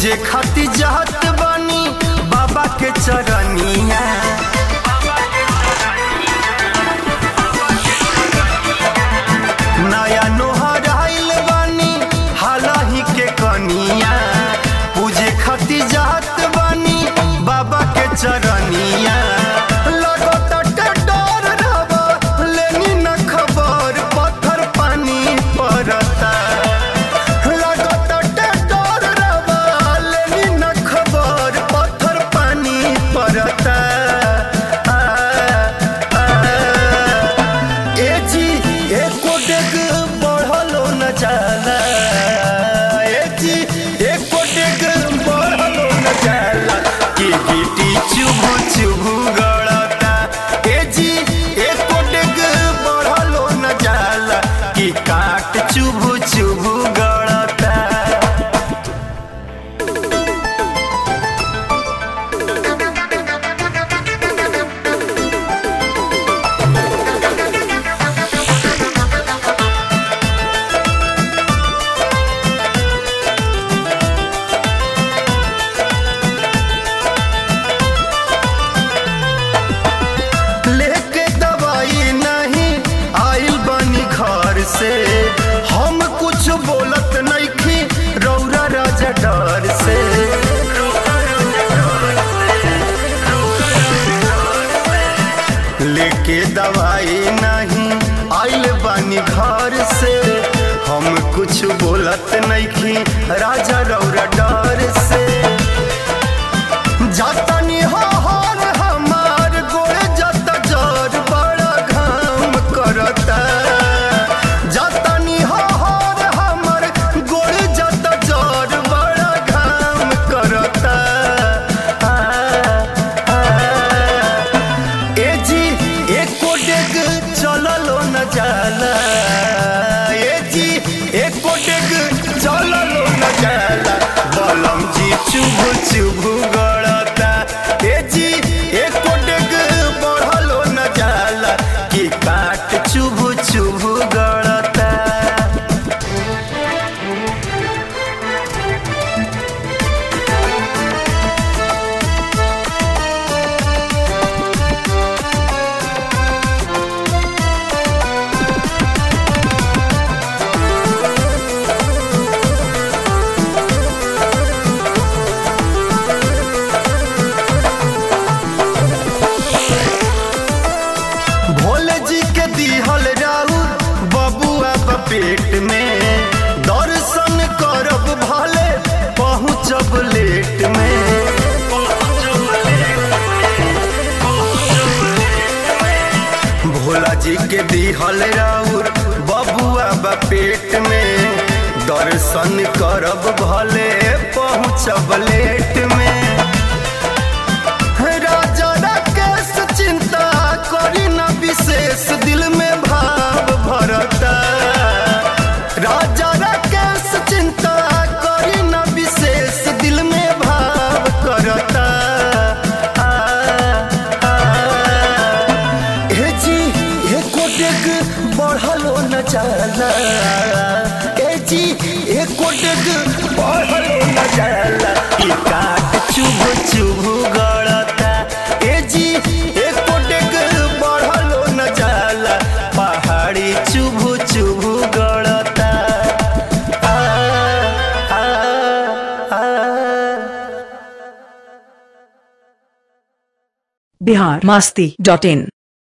पूजे खातिर जात बानी बाबा के चरनिया नया नोहर आइल बानी हालही के कनिया पूजे खातिर जात बानी बाबा के चरनिया लगता डर रवा लेनी न खबर पत्थर पानी पड़ता लगता डर रवा लेनी न खबर पत्थर पानी पड़ता आ, आ, ए जी एको डेग बढ़लो न जाला ए जी एको डेग बढ़लो न जाला कि गिटी चुभु चुभु गड़ता ए जी एको डेग बढ़लो न जाला कि काट चुभु चुभु गड़ता लेके दवाई नहीं आइल बनी घर से हम कुछ बोलत नहीं रौरा राजा डर से लेके दवाई नहीं आइल बनी घर से हम कुछ बोलत नहीं राजा रौरा डर से जातनी हो हर हमार गोरे जत जर बड़ा घाम करता जातनी हो हर हमार गोरे जत जर बड़ा घाम करता आ, आ, ए जी एको डेग चललो न जाला ए जी एको डेग चललो न जाला बलम जी चुभ चुभ गड़ता ए जी एको डेग बढ़लो न जाला कि काट चुभ चुभ गड़ता भोले जी के दिहल राउर बबुआ बा पेट में दर्शन करब भले पहुँचब लेट में भोला जी के दिहल राउर बबुआ बा पेट में दर्शन करब भले पहुँचब लेट में राजा राकेश चिंता करी न विशेष दिल में भाव भरता राजा राकेश चिंता करी न विशेष दिल में भाव करता आ, आ, हे जी हे कोटेक बढ़लो न जाला ए जी हे कोटेक बढ़लो न जाला ई काट चुभ चुभ गड़ता ए जी हे कोटेक बढ़लो न जाला पहाड़ी चुभ चुभ गड़ता आ, आ, आ, बिहार मास्ती डॉट इन